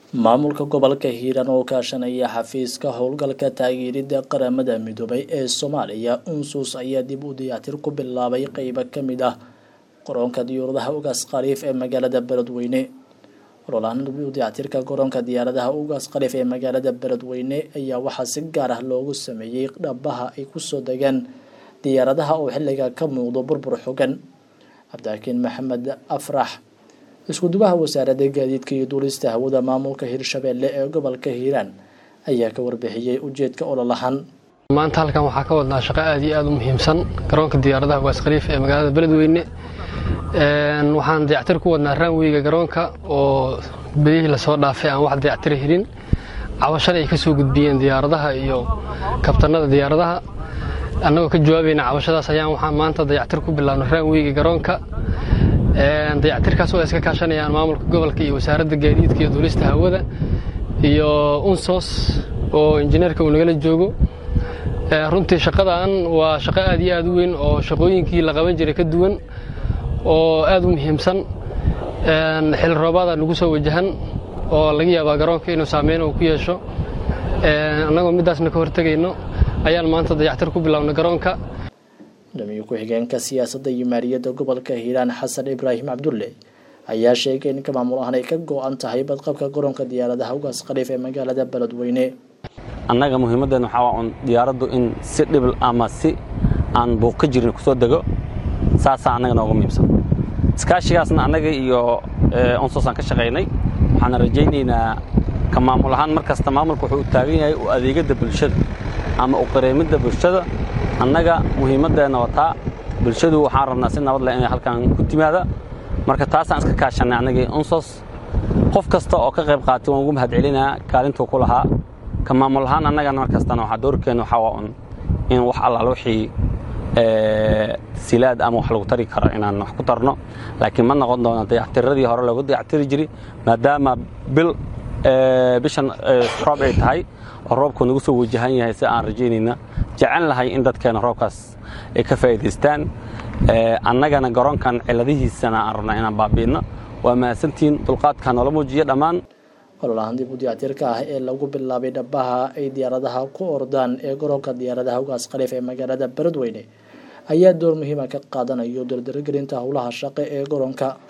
maamulka gobolka hiiraan oo kaashanaya xafiiska howlgalka taageerida qaramada midoobay ee soomaaliya unsus ayaa dib u dayactir ku bilaabay qeybo kamid ah garoonka diyaaradaha ugaas khaliif ee magaalada beledweyne ololahan dib u dayactirka garoonka diyaaradaha ugaas khaliif ee magaalada beledweyne ayaa waxaa si gaar ah loogu sameeyey dhabaha ay kusoo degaan diyaaradaha oo xilliga ka muuqdo burbur xogan cabdixakiin maxamed afrax isku-dubaha wasaaradda gaadiidka iyo duulista hawada maamulka hirshabeelle ee gobolka hiiraan ayaa ka warbixiyey ujeedka ololahan maanta halkan waxaa ka wadnaa shaqo aad iyo aad u muhiimsan garoonka diyaaradaha ugaas khaliif ee magaalada beledweyne waxaan dayactir ku wadnaa raanweyga garoonka oo bedihii lasoo dhaafay aan wax dayactira helin cabashada ay ka soo gudbiyeen diyaaradaha iyo kabtanada diyaaradaha annagoo ka jawaabayna cabashadaas ayaan waxaan maanta dayactir ku bilaabna raanweyga garoonka dayactirkaas oo ay iska kaashanayaan maamulka gobolka iyo wasaaradda gaadiidka iyo duulista hawada iyo unsos oo injineerka uu nagala joogo runtii shaqadan waa shaqo aad iyo aad u weyn oo shaqooyinkii la qaban jiray ka duwan oo aad u muhiimsan xil roobaada nagu soo wajahan oo laga yaabaa garoonka inuu saameyn uu ku yeesho annagoo middaasna ka hortegayno ayaan maanta dayactir ku bilaabna garoonka gudoomiye ku-xigeenka siyaasadda iyo maaliyadda gobolka hiiraan xasan ibraahim cabdulle ayaa sheegay in ka maamul ahaan ay ka go-an tahay badqabka garoonka diyaaradaha ugaas khaliif ee magaalada beledweyne annaga muhiimaddeena waxaa waa un diyaaraddu in si dhibil ama si aan buuq ka jirin ku soo dego saasaa annaga nooga muhiimsan iskaashigaasna annaga iyo onsosaan ka shaqaynay waxaana rajaynaynaa ka maamul ahaan mar kasta maamulka wuxuu u taagan yahay u adeegadda bulshada ama u qareemidda bulshada annaga muhiimaddeenna wataa bulshadu waxaan rabnaa si nabad leh inay halkan ku timaada marka taasaan iska kaashannay annagii unsos qof kasta oo ka qayb qaatay waan ugu mahad celinaa kaalintuu ku lahaa ka maamul ahaan annagana mar kastana waxaa doorkeenna waxaa waa un in wax allaal wixii silaad ama wax lagu tari karo inaan wax ku tarno laakiin ma noqon doono dayactiradii hore loogu dayactiri jiray maadaama bil bishan roob ay tahay oo roobku nagu soo wajahan yahay si aan rajaynayna jecel lahay in dadkeena roobkaas ay ka faa'iidaystaan annagana garoonkan ciladihiisana aan rabnaa inaan baabi'inno waa mahadsantihiin dulqaadkaa noola muujiya dhammaan ololahan dib u dayactirka ah ee lagu bilaabay dhabaha ay diyaaradaha ku ordaan ee garoonka diyaaradaha ugaas khaliif ee magaalada beledweyne ayaa door muhiima ka qaadanayo dardargelinta howlaha shaqe ee garoonka